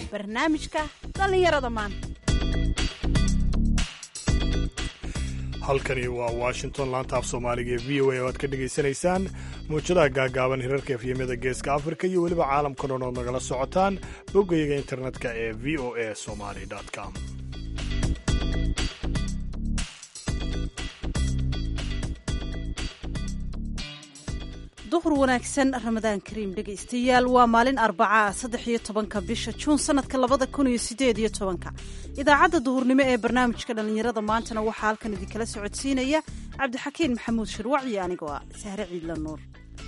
barnaamijka dhallinyarada maanta halkani waa washington laanta af soomaaliga ee v o a oo aad ka dhegaysanaysaan muujadaha gaagaaban hirarka efyemyada geeska afrika iyo weliba caalamka dhan ood nagala socotaan boggayaga internetka ee v o a somali com duhur wanaagsan ramadaan kariim dhegaystayaal waa maalin arbacaa saddex iyo tobanka bisha juun sanadka labada kun iyo sideed iyo tobanka idaacadda duhurnimo ee barnaamijka dhallinyarada maantana waxaa halkan idinkala socodsiinaya cabdixakiin maxamuud shirwac iyo anigoo ah sahre ciidla nuur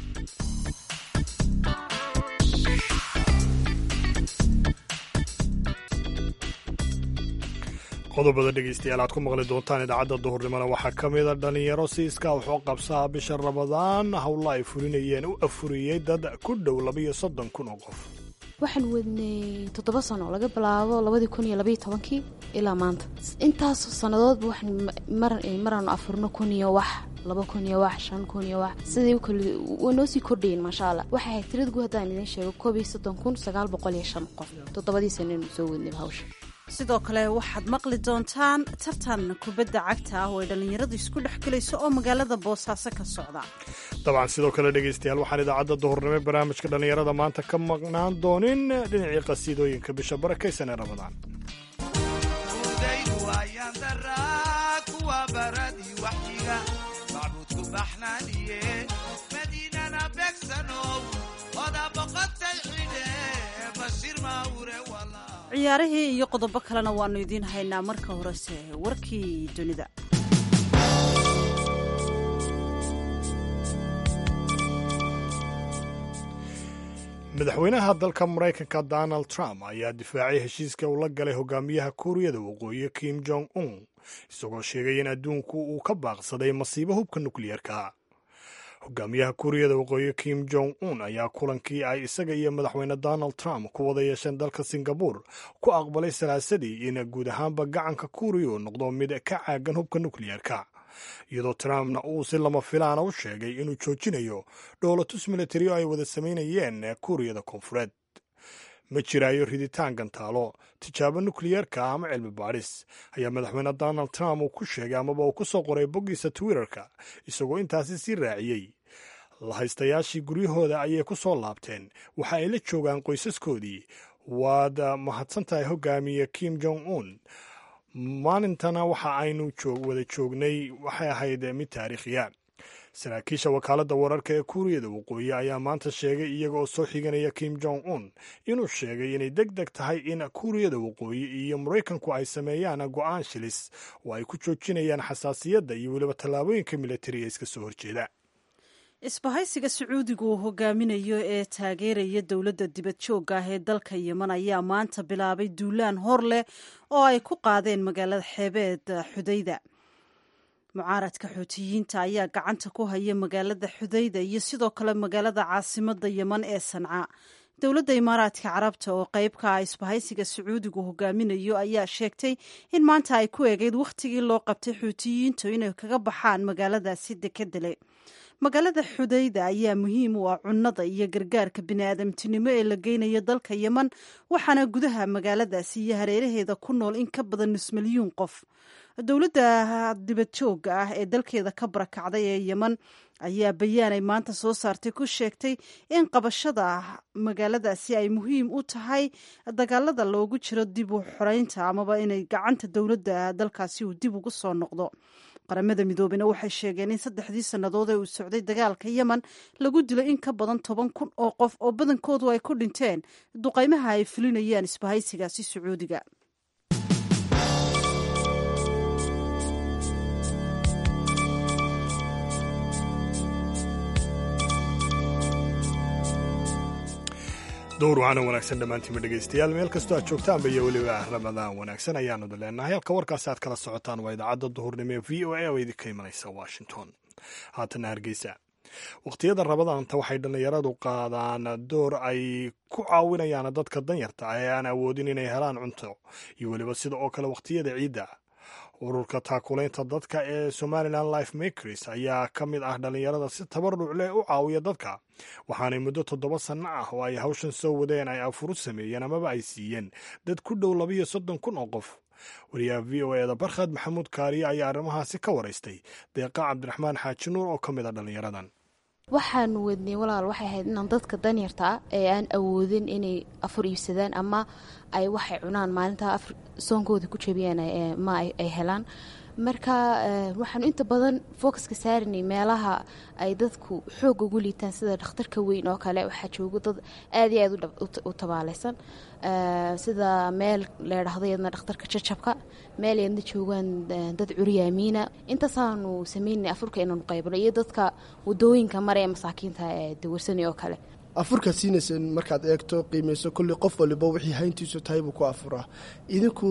qodobada dhegaystayaal aad ku maqli doontaan idaacadda duhurnimona waxaa ka mida dhallinyaro siiska wuxuu qabsaa bisha ramadaan howla ay fulinayeen u afuriyey dad ku dhow labayo soddon kun oo qof waxaan wadnay toddoba sano laga bilaabo labadii kun iyo labaiyo tobankii ilaa maanta intaas sannadoodba waxaan maraanu afurno kun iyo wax laba kun iyo wax shan kun iyo wax sidai waa noo sii kordhayen maasha allah waxay ahayd tirada guud haddaan idiin sheego koob iyo soddon kun sagaal boqol iyo shan qof toddobadii sananu soo wadnayba hawsha sidoo kale waxaad maqli doontaan tartan kubadda cagta ah oo ay dhallinyaradu isku dhex gelayso oo magaalada boosaaso ka socda dabcan sidoo kale dhegaystayaal waxaan idaacadda duhurnimo barnaamijka dhallinyarada maanta ka maqnaan doonin dhinacii qasiidooyinka bisha barakaysan ee ramadaan ciyaarihii iyo qodobo kalena waannu idiin haynaa marka horese warkii dunida madaxweynaha dalka maraykanka donald trump ayaa difaacay heshiiska uu la galay hogaamiyaha kuuriyada waqooyi kim jong un isagoo sheegay in adduunku uu ka baaqsaday masiibo hubka nukliyeerka hogaamiyaha kuuriyada waqooyi kim jong un ayaa kulankii ay isaga iyo madaxweyne donald trump ku wada yeesheen dalka singabur ku aqbalay salaasadii in guud ahaanba gacanka kuuriya uu noqdo mid ka caagan hubka nukliyeerka iyadoo trumpna uu si lama filaana u sheegay inuu joojinayo dhoolatus militari oo ay wada samaynayeen kuuriyada koonfureed ma jiraayo riditaan gantaalo tijaabo nukliyeerka ama cilmi baadhis ayaa madaxweyne donald trump uu ku sheegay amaba uu ku soo qoray boggiisa twitterka isagoo intaasi sii raaciyey lahaystayaashii guryahooda ayay ku soo laabteen waxa ay la joogaan qoysaskoodii waad mahadsan tahay hogaamiye kim jong un maalintana waxa aynu wada joognay waxay ahayd mid taariikhiya saraakiisha wakaaladda wararka ee kuuriyada waqooyi ayaa maanta sheegay iyaga oo soo xiganaya kim jong un inuu sheegay inay deg deg tahay in kuuriyada waqooyi iyo maraykanku ay sameeyaan go'aan shilis oo ay ku joojinayaan xasaasiyadda iyo weliba tallaabooyinka militariga iska soo horjeeda isbahaysiga sacuudiga uu hogaaminayo ee taageeraya dowladda dibad joogga ah ee dalka yeman ayaa maanta bilaabay duulaan hor leh oo ay ku qaadeen magaalada xeebeed xudayda mucaaradka xuutiyiinta ayaa gacanta ku haya magaalada xudayda iyo sidoo kale magaalada caasimada yeman ee sanca dowladda imaaraadka carabta oo qeyb ka ah isbahaysiga sacuudigu hogaaminayo ayaa sheegtay in maanta ay ku eegeyd wakhtigii loo qabtay xuutiyiintu inay kaga baxaan magaaladaasi dekedele magaalada xudayda ayaa muhiim u ah cunnada iyo gargaarka bini'aadamtinimo ee la geynayo dalka yeman waxaana gudaha magaaladaasi iyo hareeraheeda ku nool in ka badan nus milyuun qof dowladda dibad joogga ah ee dalkeeda ka barakacday ee yeman ayaa bayaanay maanta soo saartay ku sheegtay in qabashada magaaladaasi ay muhiim u tahay dagaalada loogu jiro dib u xoreynta amaba inay gacanta dowladda dalkaasi uu dib ugu soo noqdo qaramada midoobena waxay sheegeen in saddexdii sannadood ee uu socday dagaalka yemen lagu dilay in ka badan toban kun oo qof oo badankoodu ay ku dhinteen duqaymaha ay fulinayaan isbahaysigaasi sacuudiga dowr waxaana wanaagsan dhammaantiinba dhegaystayaal meel kastoo aad joogtaanba iyo weliba ramadaan wanaagsan ayaanu leenahay halka warkaasi aad kala socotaan waa idaacadda duhurnimo ee v o a oo idinka imanaysa washington haatana hargeysa wakhtiyada rabadaanta waxay dhallinyaradu qaadaan door ay ku caawinayaan dadka danyarta ah ee aan awoodin inay helaan cunto iyo weliba sida oo kale wakhtiyada ciidda ururka taakulaynta dadka ee somalilan life makers ayaa ka mid ah dhallinyarada si tabaruc leh u caawiya dadka waxaanay muddo toddoba sanno ah oo ay hawshan soo wadeen ay afuru sameeyeen amaba ay siiyeen dad ku dhow labiyo soddon kun oo qof wariyaha v o eda barkhad maxamuud kaariye ayaa arrimahaasi ka waraystay deeqa cabdiraxmaan xaaji nuur oo ka mid a dhallinyaradan waxaanu wadnay walaal waxay ahayd inaan dadka danyarta ah ee aan awoodin inay afur iibsadaan ama ay waxay cunaan maalinta soonkooda ku jabiyaan ma ay helaan marka waxaanu inta badan focuska saaranay meelaha ay dadku xoog ugu liitaan sida dhakhtarka weyn oo kale waxaa joogo dad aad iyo aad u tabaalaysan sida meel leedhahdo yadna dhakhtarka jajabka meel yadna joogaan dad curyaamiina intaasaanu sameynay afurka inaanu qaybno iyo dadka wadooyinka mare ee masaakiinta ee dawarsanay oo kale afurkaad siinayseen markaad eegto qiimayso kulli qof waliba wixii hayntiisu tahay buu ku afuraa idinku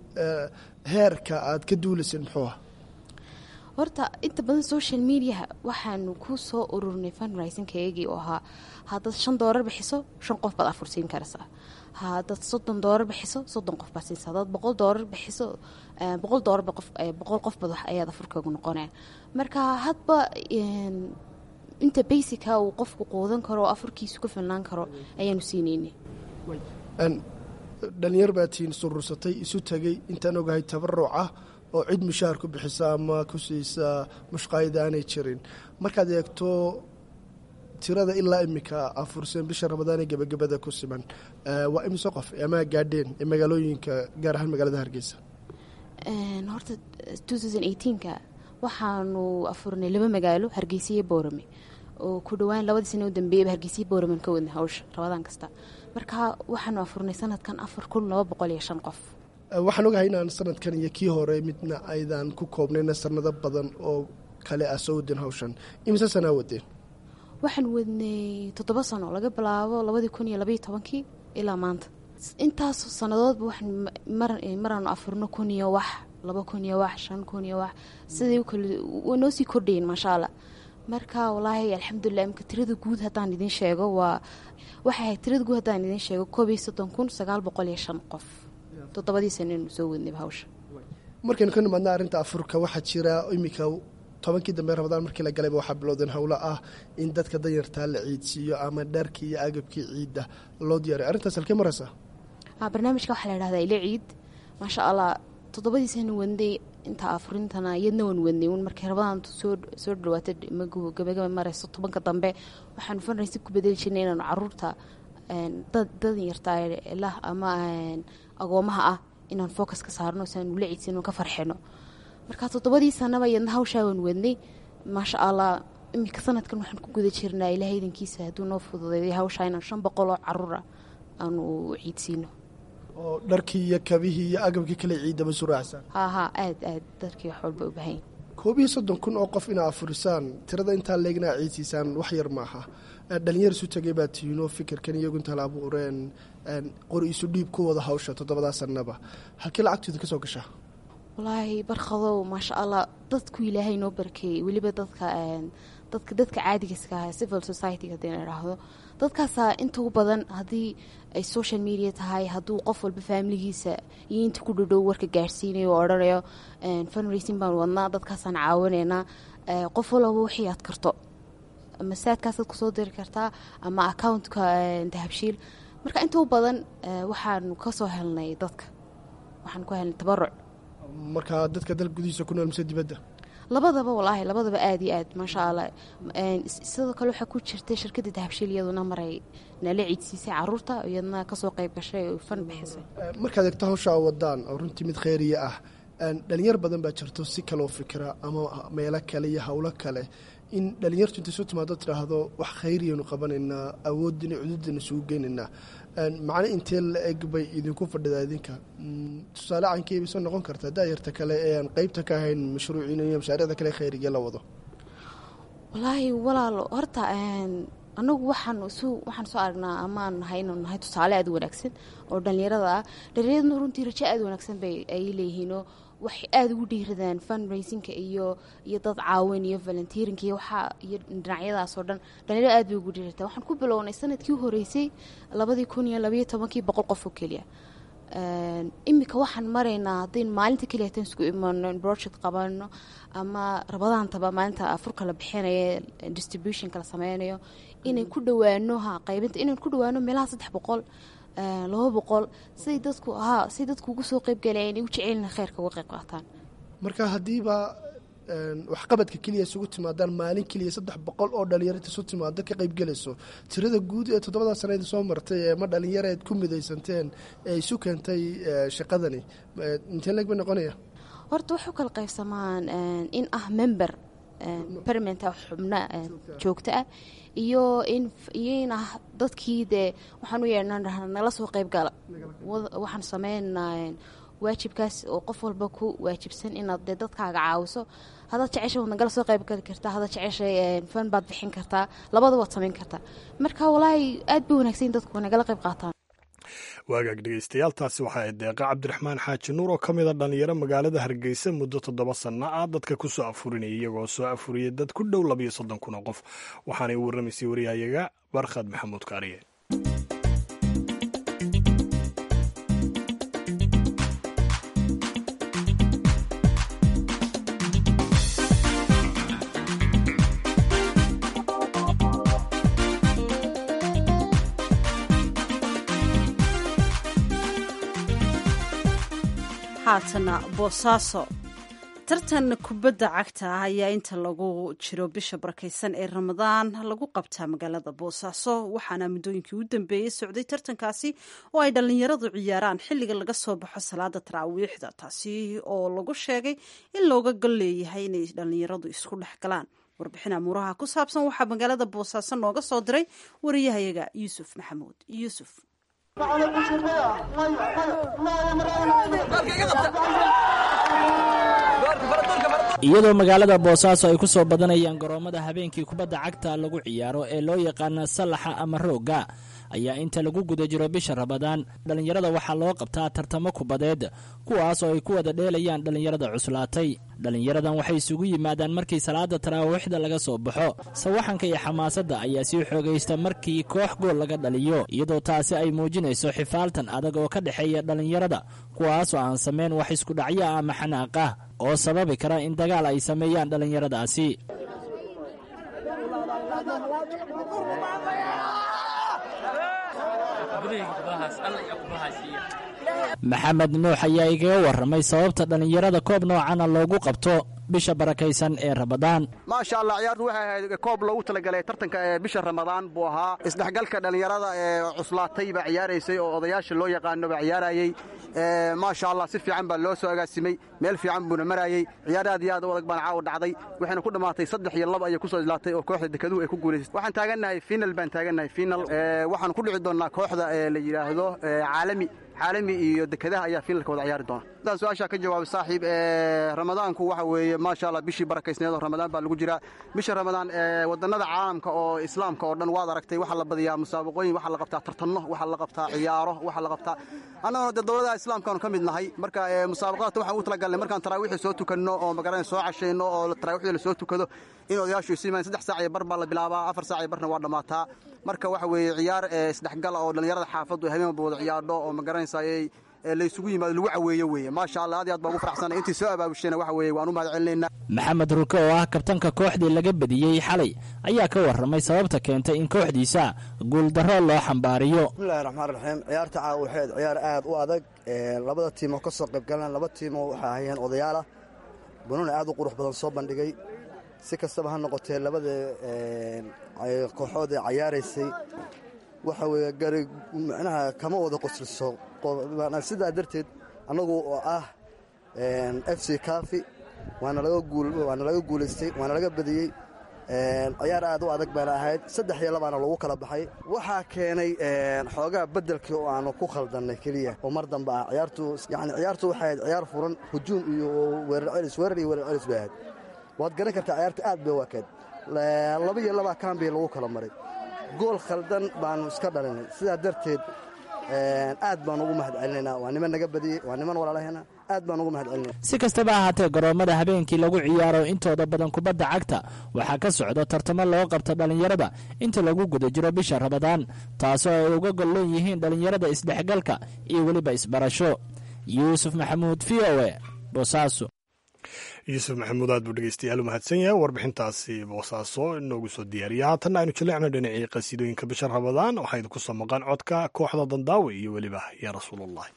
heerka aad ka duulayseen muxuu ah horta inta badan social mediaha waxaanu ku soo ururnay funrisingkaygii oo ahaa haddaad shan doolar bixiso shan qof baad afur siin karaysaa haddaad soddon doolar bixiso soddon qof baad siinsa haddaad boqol doolar bixiso boqol doolarba qof boqol qofbad wax ayaad afurkaagu noqonaya marka hadba inta basica uu qofku quudan karo oo afurkiisu ka filnaan karo ayaanu siinayna dhalinyar baa tiin surursatay isu tegay intaan ogahay tabaruc ah oo cid mushaar ku bixisa ama ku siisa mushqaayada aanay jirin markaad eegto tirada ilaa imika afurseen bisha ramadaan ee gebagabada ku siman waa imise qof ama gaadheen ee magaalooyinka gaar ahaan magaalada hargeysa horta ka waxaanu afurnay laba magaalo hargeysa iyo boorame oo ku dhawaan labadii sana u dambeeyaba hargeysiya boorame ka wadnay hawsha rabadaan kasta marka waxaanu afurnay sanadkan afar kun laba boqol iyo shan qof waxaan ogahay inaan sanadkan iyo kii hore midna aydan ku koobnayna sanado badan oo kale ah soo wadeen hawshan imise sanaa wadeen waxaan wadnay toddoba sano laga bilaabo labadii kun iyo labaiyo tobankii ilaa maanta intaas sanadoodba waxaan maraanu afurno kun iyo wax laba kun iyo wax shan kun iyo wax siday waa noo sii kordhayen maasha allah marka walaahi alxamdulilah imka tirada guud haddaan idiin sheego waa waxay ahayd tirada guud haddaan idiin sheego koob iyo soddon kun sagaal boqol iyo shan qof toddobadii sananu soo wadnayba hawsha markaynu ka nimaadna arrinta afurka waxaa jira iminka tobankii dambe ramadaan markii la galayba waxaa bilowdeen howlo ah in dadka danyartaa la ciidsiiyo ama dharkii iyo agabkii ciidda loo diyaariyo arrintaas halkee maraysaa barnaamijka waxaa la dhahdaa ila ciid maasha allah toddobadii sana wadnay inta afurintana iyadna waan wadnay un markay rabadaan soo dhawaata gabagaba marayso tobanka dambe waxaanu fanraysi ku bedeli jirnay inaanu caruurta danyarta lah ama agoomaha ah inaan focus ka saarno si aan ula ciidsin ka farxino marka toddobadii sanaba iyadna hawshaa waan wadnay maasha allah iminka sanadkan waxaan ku guda jirnaa ilahay idankiisa hadduu noo fududeeday hawshaa inaan shan boqol oo caruura aanu ciidsiino oo dharkii iyo kabihii iyo agabkii kale ciidaba suraacsan ha ha aad aad darkii wax walba u bahan koob iyo soddon kun oo qof inaa afurisaan tirada intaa leegna a ciidsiisaan wax yar maaha dhalinyar isu tagay baa tiinoo fikirkan iyagu intaa la abuureen qori isu dhiib ku wada hawsha toddobadaa sanaba halkii lacagtooda ka soo gashaa walaahi barkadow maasha allah dadku ilaahay noo barkeeyey weliba dadka dadka dadka caadigaska ah civil society haddii la idhaahdo dadkaasaa inta u badan haddii ay social media tahay hadduu qof walba faamiligiisa iyo inta ku dhadhow warka gaadhsiinayo oo odhanayo funracing baan wadnaa dadkaasaan caawinaynaa qof walaba wixii aad karto masaadkaasaad kusoo diri kartaa ama accountka dahabshiil marka inta u badan waxaanu kasoo helnay dadka waxaanu ku helnay tabaruc markaa dadka dal gudihiisa ku nool mise dibadda labadaba walaahi labadaba aada iyo aad maasha allah sidoo kale waxaa ku jirtay shirkadda dahabshiil iyaduna maray nala ciidsiisay caruurta iyadna kasoo qayb gashay oo fan bixisay markaad eegto hawshaa wadaan oo runtii mid kheyriya ah dhalinyar badan baa jirto si kaloo fikra ama meelo kale iyo howlo kale in dhalinyartu intay soo timaado tidhaahdo wax khayriyanu qabanaynaa awoodina cududana isugu geynaynaa macno intee la eg bay idinku fadhidaa idinka tusaale cankeyba soo noqon karta daayarta kale ee aan qeybta ka ahayn mashruuciina iyo mashaariicda kale khayriga la wado walaahi walaalo horta anagu waxaan su waxaan soo aragnaa amaan nahay inanu nahay tusaale aada u wanaagsan oo dhalinyarada ah dhalinyaraduna runtii rajo aada wanaagsan bay ay leeyihiinoo waxay aada ugu dhiiradaan funracingka iyo iyo dad caawin iyo volunteerinka iyo waxaa iyo dhinacyadaas oo dhan dhalinyaro aad bay ugu dhiirataa waxaan ku bilownay sanadkii u horeysay labadii kun iyo labayo tobankii boqol qof oo keliya imika waxaan maraynaa haddayn maalinta keliya hataan isku imano in project qabano ama rabadaantaba maalinta afurka la bixinayo distributionka la sameynayo inay ku dhawaano ha qaybinta inaan ku dhawaano meelaha saddex boqol laba boqol siday dadku ha siday dadku ugu soo qeybgalaya inay u jecelina kheyrka uga qeyb qaataan marka haddiiba waxqabadka keliya isugu timaadaan maalin keliya saddex boqol oo dhalinyarada isu timaado ka qaybgelayso tirada guud ee toddobada sanad soo martay ee ma dhalinyareed ku midaysanteen ee isu keentay shaqadani intee leeg bay noqonaya horta waxay u kala qaybsamaan in ah member permanent xubno joogto ah iyo in iyo in ah dadkii dee waxaan u yeedhnaa nala soo qeybgala waxaan sameynaa waajibkaas oo qof walba ku waajibsan inaad dee dadkaaga caawiso hadaad jecesha waad nagala soo qaybgali kartaa hadaad jeceshay fan baad bixin kartaa labada waad samayn kartaa marka walaahi aad bay wanaagsan dadku nagala qayb qaataan waagaag dhegeystayaal taasi waxaa ahayd deeqa cabdiraxmaan xaaji nuur oo ka mid a dhalinyaro magaalada hargeysa muddo toddoba sanno ah dadka ku soo afurinayay iyagoo soo afuriyay dad ku dhow labayo soddon kun oo qof waxaanay u warramaysay waryahayaga barkhad maxamuud kaariye haatana boosaaso tartan kubadda cagta ah ayaa inta lagu jiro bisha barakaysan ee ramadaan lagu qabtaa magaalada boosaaso waxaana muddooyinkii u dambeeyey socday tartankaasi oo ay dhallinyaradu ciyaaraan xilliga laga soo baxo salaada taraawiixda taasi oo lagu sheegay in looga gol leeyahay inay dhallinyaradu isku dhex galaan warbixin amuuraha ku saabsan waxaa magaalada boosaaso nooga soo diray wariyahayaga yuusuf maxamuud yuusuf iyadoo magaalada boosaaso ay ku soo badanayaan garoommada habeenkii kubadda cagta lagu ciyaaro ee loo yaqaana sallaxa ama roogga ayaa inta lagu guda jiro bisha rabadaan dhallinyarada waxaa loo qabtaa tartamo kubadeed kuwaas oo ay ku wada dheelayaan dhallinyarada cuslaatay dhallinyaradan waxay isugu yimaadaan markii salaada taraawiixda laga soo baxo sawaxanka iyo xamaasadda ayaa sii xoogaysta markii koox gool laga dhaliyo iyadoo taasi ay muujinayso xifaaltan adag oo ka dhexeeya dhallinyarada kuwaasoo aan samayn wax iskudhacyo ama xanaaq ah oo sababi kara in dagaal ay sameeyaan dhallinyaradaasi maxamed nuux ayaa igaga warramay sababta dhallinyarada koob noocana loogu qabto bisha barakaysan ee ramadaan maasha allah ciyaartu waxay ahayd koob loogu talagalay tartanka ee bisha ramadaan buu ahaa isdhexgalka dhallinyarada ee cuslaatay baa ciyaaraysay oo odayaasha loo yaqaano baa ciyaarayey maasha allah si fiican baa loo soo agaasimay meel fiican buuna marayey ciyaar aad iyo aad u adag baan caawa dhacday waxayna ku dhammaatay saddex iyo laba ayay ku soo islaatay oo kooxda dekeduhu ay ku guulaysay waxaan taagannahay final baan taagannahay final waxaan ku dhici doonnaa kooxda ee la yidhaahdo caalami caalami iyo dekedaha ayaa finalka wada ciyaari doona hadaan su-aashaa ka jawaabay saaxiib ramadaanku waxa weeye maasha allah bishii barakaysneed oo ramadaan baa lagu jiraa bisha ramadaan wadannada caalamka oo islaamka oo dhan waad aragtay waxaa la badiyaa musaabaqooyin waxaa la qabtaa tartanno waxaa la qabtaa ciyaaro waxaa la qabtaa annaguna dee dowladaha islaamkaanu ka mid nahay marka musaabaqaadka waxaan u talagalnay markaan taraawiixda soo tukanno oo magaran soo cashayno oo taraawiixda la soo tukado in odayaashu isu yimaadeen saddex saac iyo bar baa la bilaabaa afar saac iyo barna waa dhammaataa marka waxa weeye ciyaar isdhexgala oo dhallinyarada xaafaddu habeen walba wada ciyaadho oo magaranaysaayey laysugu yimaado lagu caweeyo weeye maasha allah aad iyo aad baa ugu faraxsanay intii soo abaabushayna waxa weeye waan u mahad celinaynaa maxamed ruke oo ah kabtanka kooxdii laga badiyey xalay ayaa ka warramay sababta keentay in kooxdiisa guuldarro loo xambaariyo bismillahi raxmaan raxiim ciyaarta caawa waxayd ciyaar aad u adag labada tiimoo ka soo qaybgalaan laba tiimoo waxay ahayeen odayaal ah banuuna aad u qurux badan soo bandhigay si kastaba ha noqotee labada kooxood ee cayaaraysay waxa weeye gari micnaha kama wada qosliso sidaa darteed annagu oo ah f c kafi waana laga guulaystay waana laga badiyey ciyaar aad u adag baana ahayd saddex iyo labaana lagu kala baxay waxaa keenay xoogaa beddelkii oo aanu ku khaldannay keliya oo mar dambe ah ciyaartu yani ciyaartu waxay ahayd ciyaar furan hujuum iyo weerar celis weerar iyo weerar celis bay ahayd waad garan kartaa ciyaarta aad bay u akayd laba iyo labaa kaambiya lagu kala maray gool khaldan baanu iska dhalinay sidaa darteed aad baan ugu mahad celinaynaa waa niman naga badiyey waa niman walaalahena aad baan ugu mahad celinay si kastaba ahaatee garoommada habeenkii lagu ciyaaro intooda badan kubadda cagta waxaa ka socda tartamo loo qabta dhallinyarada inta lagu guda jiro bisha rabadaan taasoo ay uga golloon yihiin dhallinyarada isdhexgalka iyo weliba isbarasho yuusuf maxamuud v o e boosaaso yuusuf maxamuud aad buu dhegeystayaal u mahadsan yahay warbixintaasi boosaaso inoogu soo diyaariya haatanna aynu jaleecno dhinacii qasiidooyinka bisha rabadaan waxaa idinku soo maqan codka kooxda dandaawe iyo weliba yaa rasuulullahi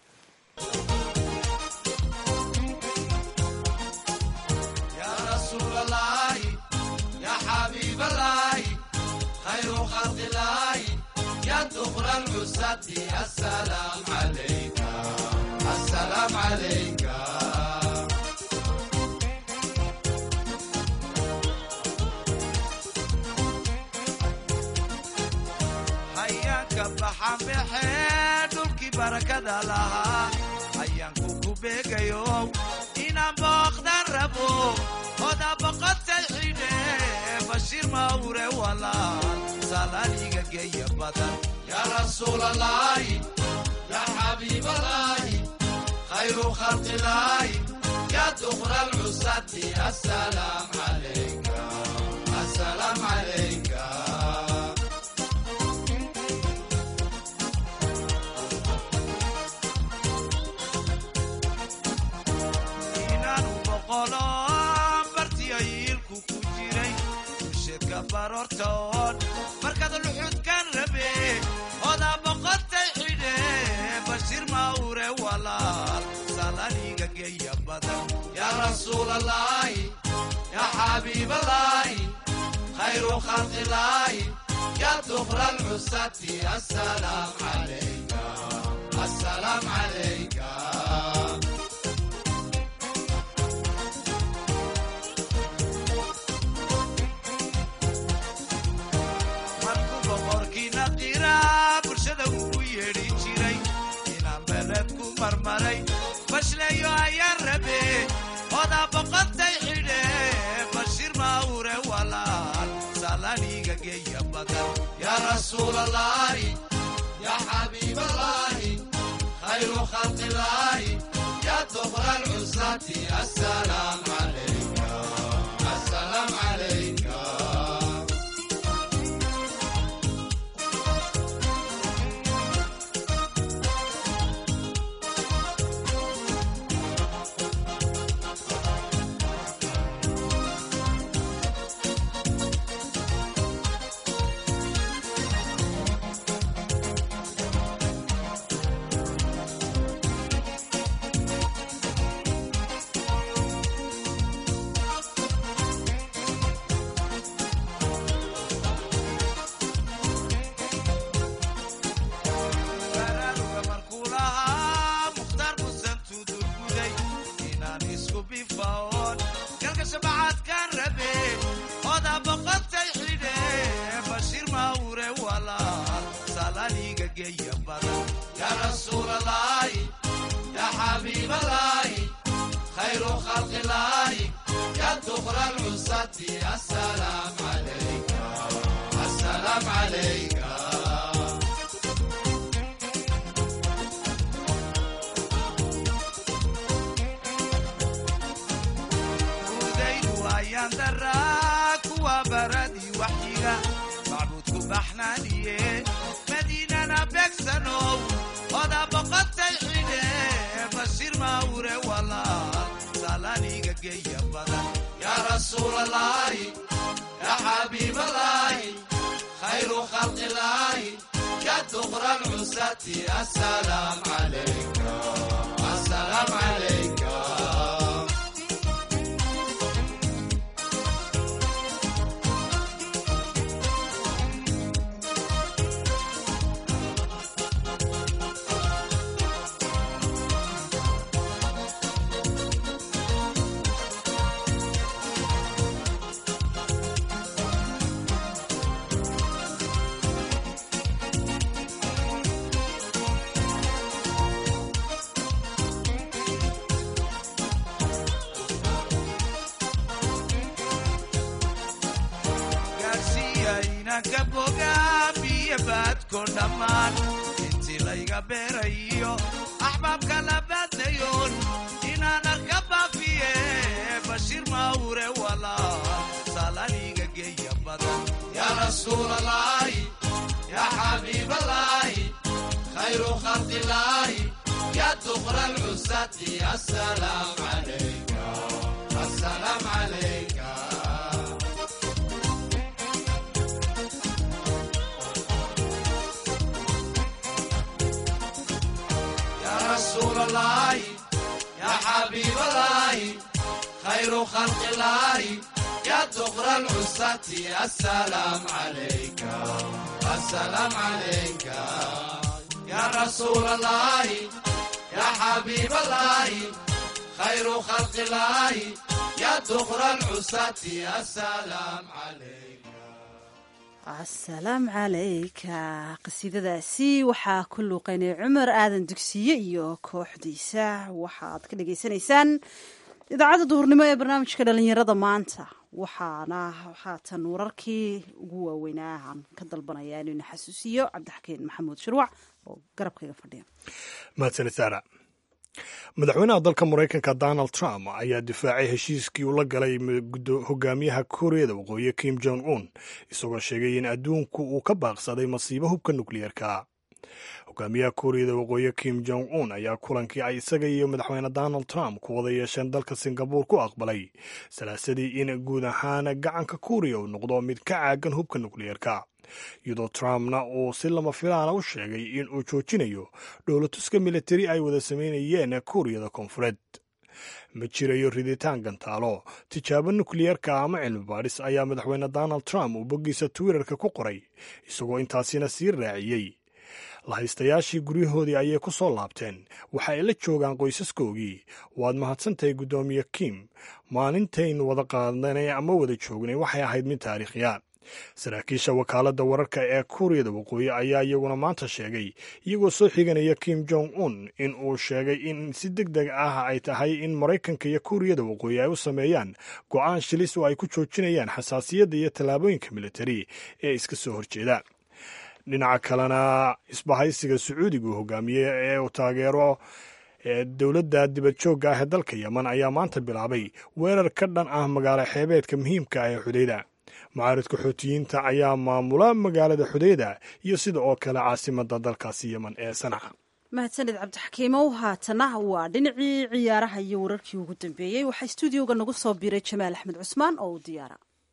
hayaanka baxanbaxee dhulkii barakada lahaa hayaanku ku beegayo inaan booqdan rabo oda boqotay xidhe bashiir mawre walaal salaaliga geeya badan yaa rasuulalaahi yaa xabiibalaahi khayru khalqilaahi yaa duqra lcusati asalaam calayka asalaam calayka inaanu boqolo bartiyo yiilku ku jiray usheedka baroortoon markaad luxudkan rabe odaa boqotay xidhe bashiir mawre walaal salaniga geeya badan yaa rasuulalaahi yaa xabiibalaahi khayru khalqilaahi yaa duqra lcusati asalaam calayka asalaam calayka markuu boqorkiina qira bulshada ugu yeedhi jiray inaan beeleed ku marmaray bashleeyo ayaan rabe odaa boqotay xidhe bashiir mawre walaal salaniga geeya badan yaa rasuulalaahi yaa xabiibalaahi khayru khalqilaahi yaa duqra lcusati asalaam calayka asalaam calayka baraaruga markuu lahaa mukhtaar musan tudurguday inaan isku bifaoon galka shabacaadkaan rabe odaa boqotay xidhe bashiir mawre walaal salaniga geeya badan yaa rasuulalaahi yaa xabiibalaahi khayru khalqilaahi yaa duqra lcusati asalaam calayka asalaam calayka udaydu ayaan daraa kuwa baradii waxyiga macbuudku baxnaaniye madiinana beegsanow odaa boqotay xidhe bashiir mawre walaal salaniga geeya badan yaa rasuulalaahi yaa xabiibalaahi khayru khalqilaahi yaa duqra lcusati asalaam calayka asalaam calayka gaadhsiiya inanka bogaamiyo baadko dhammaan intii layga beerayo axbaabka la baadnayoon suure walaal salaniga geeya badan yaa rasuulalaahi yaa xabiibalaahi khayru khalqilaahi yaa duqra lcusati asalaam calayka asalaam calayka yaa rasuulalaahi yaa xabiibalaahi khayru khalqilaahi yaa duqra lcusati asalaam calayka asalaam calayka yaa rasuulalaahi yaa xabiibalaahi khayru khalqilaahi yaa duqra lcusati asalaam calayka asalaamu calayka qasiidadaasi waxaa ku luuqaynay cumar aadan dugsiye iyo kooxdiisa waxaad ka dhagaysanaysaan idaacadda duhurnimo ee barnaamijka dhalinyarada maanta waxaana haatan wararkii ugu waaweynaa aan ka dalbanaya inuu ina xasuusiyo cabdixakiin maxamuud shirwac oo garabkayga fadhiya mahadsanid saara madaxweynaha dalka maraykanka donald trump ayaa difaacay heshiiskii uu la galay hogaamiyaha kuuriyada waqooyi kim jong un isagoo sheegay in adduunku uu ka baaqsaday masiibo hubka nukliyeerka hogaamiyaha kuuriyada waqooyi kim jong un ayaa kulankii ay isaga iyo madaxweyne donald trump ku wada yeesheen dalka singabuur ku aqbalay salaasadii in guud ahaan gacanka kuuriya uu noqdo mid ka caagan hubka nukliyeerka iyadoo trumpna uu si lama filaana u sheegay in uu joojinayo dhowlatuska militari ay wada sameynayeen kuuriyada koonfureed ma jirayo riditaan gantaalo tijaabo nukliyeerka ama cilmi baadhis ayaa madaxweyne donald trump uu boggiisa twitterka ku qoray isagoo intaasina sii raaciyey lahaystayaashii guryahoodii ayay ku soo laabteen waxa ay la joogaan qoysaskoogii waad mahadsantahay guddoomiye kim maalintaynu wada qaadanay ama wada joognay waxay ahayd mid taariikhiya saraakiisha wakaaladda wararka ee kuuriyada waqooyi ayaa iyaguna maanta sheegay iyagoo soo xiganaya kim jong un in uu sheegay in si deg deg ah ay tahay in maraykanka iyo kuuriyada waqooyi ay u sameeyaan go'aan shilis oo ay ku joojinayaan xasaasiyadda iyo tallaabooyinka militari ee iska soo horjeeda dhinaca kalena isbahaysiga sacuudigu hogaamiye ee uu taageero dowladda dibadjoogga ah ee dalka yeman ayaa maanta bilaabay weerar ka dhan ah magaalo xeebeedka muhiimka ah ee xudeyda mucaaridka xootiyiinta ayaa maamula magaalada xudeyda iyo sida oo kale caasimadda dalkaasi yeman ee sanaca mahadsanid cabdixakiimow haatana waa dhinacii ciyaaraha iyo wararkii ugu dambeeyey waxaa stuudioga nagu soo biiray jamaal axmed cusmaan oo u diyaara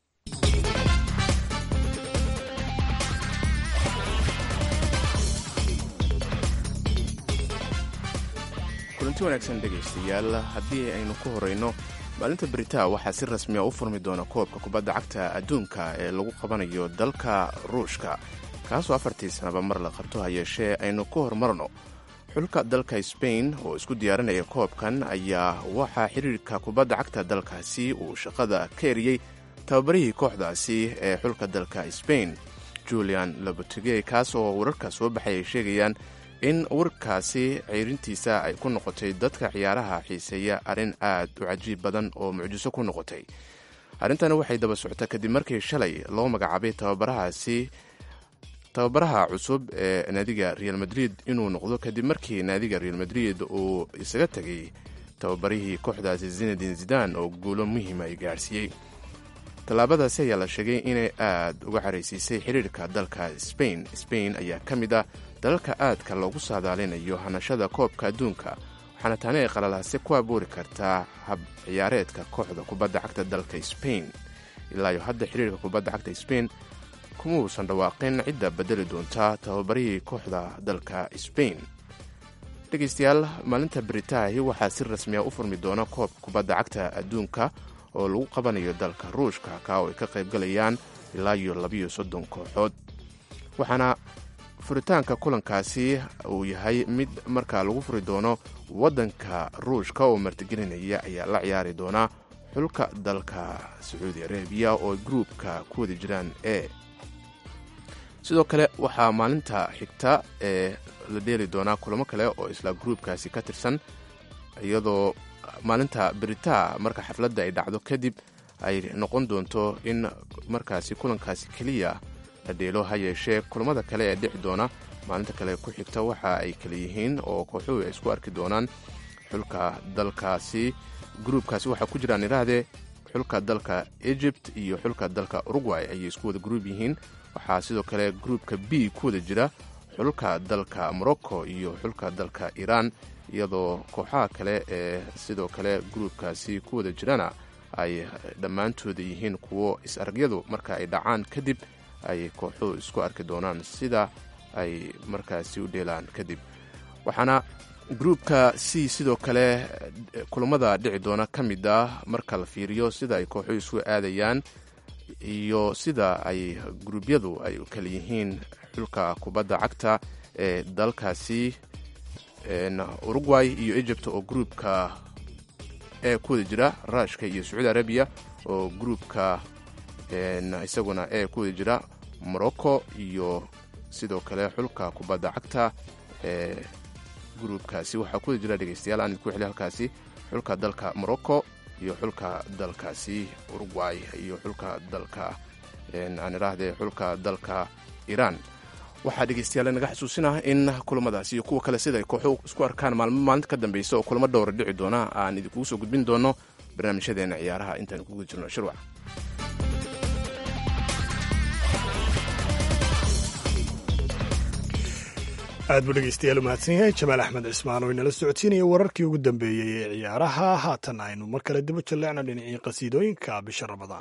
kulanti wanaagsan dhegaystayaal haddii aynu ku horayno maalinta beritaa waxaa si rasmiya u furmi doona koobka kubadda cagta adduunka ee lagu qabanayo dalka ruushka kaasoo afartii sanaba mar la qabto ha yeeshee aynu ku horumarno xulka dalka sbain oo isku diyaarinaya koobkan ayaa waxaa xiriirka kubadda cagta dalkaasi uu shaqada ka eriyey tababarihii kooxdaasi ee xulka dalka sbain julian lobotige kaas oo wararka soo baxay ay sheegayaan in warkaasi ceyrintiisa ay ku noqotay dadka ciyaaraha xiiseeya arrin aad u cajiib badan oo mucjiso ku noqotay arrintani waxay daba socota kadib markii shalay loo magacaabay tababarahaasi tababaraha cusub ee naadiga real madrid inuu noqdo kadib markii naadiga real madrid uu isaga tegay tababarihii kooxdaasi zinadin zidan oo guulo muhiima ay gaadhsiiyey tallaabadaasi ayaa la sheegay inay aad uga caraysiisay xiriirka dalka sbain sbain ayaa ka mid ah dalalka aadka loogu saadaalinayo hanashada koobka adduunka waxaana taani ay qalalaase ku abuuri kartaa hab ciyaareedka kooxda kubadda cagta dalka sbain ilaayo hadda xiriirka kubadda cagta sbain kuma uusan dhawaaqin cidda bedeli doonta tababarihii kooxda dalka sbain dhegaystayaal maalinta beritaahi waxaa si rasmiya u furmi doona koobka kubadda cagta adduunka oo lagu qabanayo dalka ruushka ka oo ay ka qaybgalayaan ilaa iyo labiyo soddon kooxood waxaana furitaanka kulankaasi uu yahay mid markaa lagu furi doono waddanka ruushka oo martigelinaya ayaa la ciyaari doonaa xulka dalka sacuudi arabiya oo gruubka ku wada jiraan e sidoo kale waxaa maalinta xigta ee la dheeli doonaa kulamo kale oo isla gruubkaasi ka tirsan iyadoo maalinta beritaa marka xafladda ay dhacdo kadib ay noqon doonto in markaasi kulankaasi keliya la dheelo ha yeeshee kulamada kale ee dhici doona maalinta kale ku xigta waxa ay kale yihiin oo kooxuhu ay isku arki doonaan xulka dalkaasi gruubkaasi waxaa ku jiraan idhaahdee xulka dalka egypt iyo xulka dalka uruguay ayay isku wada gruub yihiin waxaa sidoo kale gruubka b ku wada jira xulka dalka morocco iyo xulka dalka iran iyadoo kooxaha kale ee sidoo kale gruubkaasi ku wada jirana ay dhammaantooda yihiin kuwo is-aragyadu marka ay dhacaan kadib ay kooxuhu isku arki doonaan sida ay markaasi u dheelaan kadib waxaana gruubka c sidoo kale kulamada dhici doona ka mid ah marka la fiiriyo sida ay kooxuhu isu aadayaan iyo sida ay gruubyadu ay kala yihiin xulka kubadda cagta ee dalkaasi uruguay iyo egypt oo gruubka ee ku wada jira ruushka iyo sacuudi arabiya oo gruubka isaguna ee ku wada jira morocco iyo sidoo kale xulka kubadda cagta ee gruubkaasi waxaa ku wada jira dhegeystayaal aan idinku xili halkaasi xulka dalka morocco iyo xulka dalkaasi uruguay iyo xulka dalka aan idhaahdee xulka dalka iran waxaa dhegeystayaal naga xasuusinah in kulamadaasi iyo kuwa kale sida ay kooxu isku arkaan maalmo maalinta ka dambeysa oo kulamo dhowra dhici doona aan idinkugu soo gudbin doono barnaamijyadeena ciyaaraha intaan kuguda jirno shirwac aad buu dhegeystayaal u mahadsan yahay jamaal axmed cismaan oo inala socodsiinaya wararkii ugu dambeeyey ee ciyaaraha haatan aynu mar kale daba jalleecno dhinacii qasiidooyinka bisha ramadaan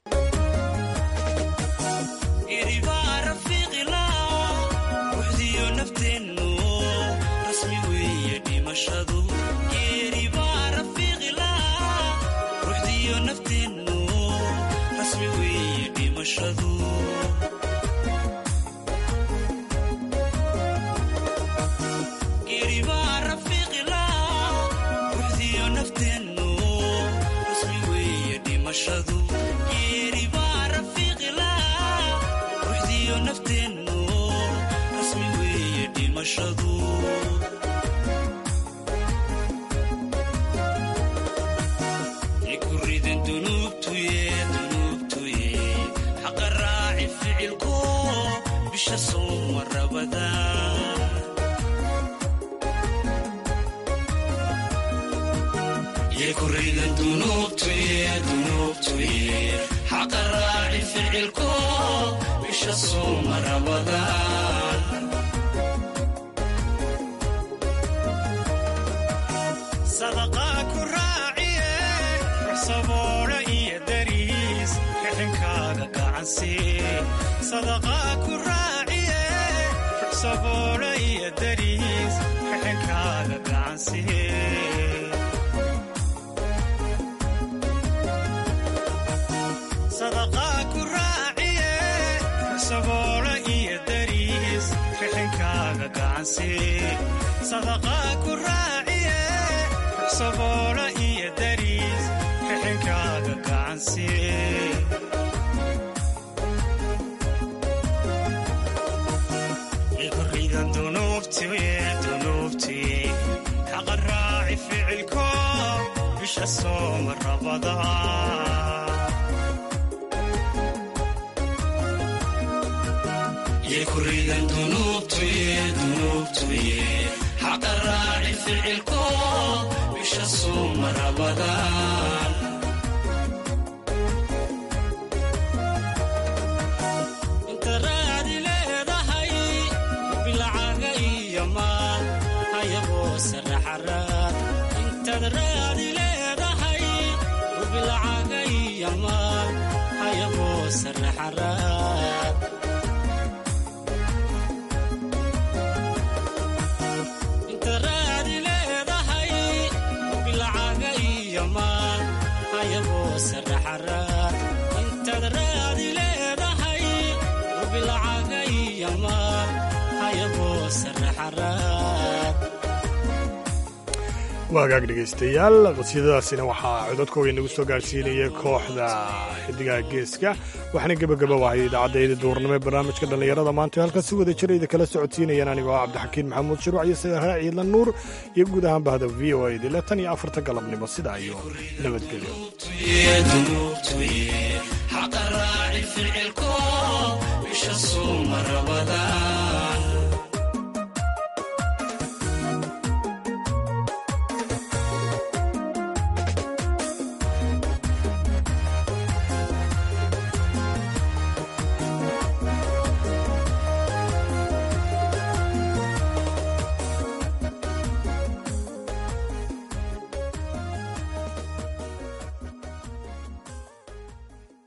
waagaag dhegaystayaal qasiidadaasina waxaa cododkooga inagu soo gaarhsiinaya kooxda xidigaha geeska waxaana gebagaba wahay idaacaddaeeda duurnimo ee barnaamijka dhallinyarada maanta halkan si wada jira idin kala socodsiinayaan anigoo ah cabdixakiin maxamuud shiruuc iyo sagaraa ciidlan nuur iyo guud ahaan bahda v o a dile tan iyo afarta galabnimo sidaa iyo nabadgelyo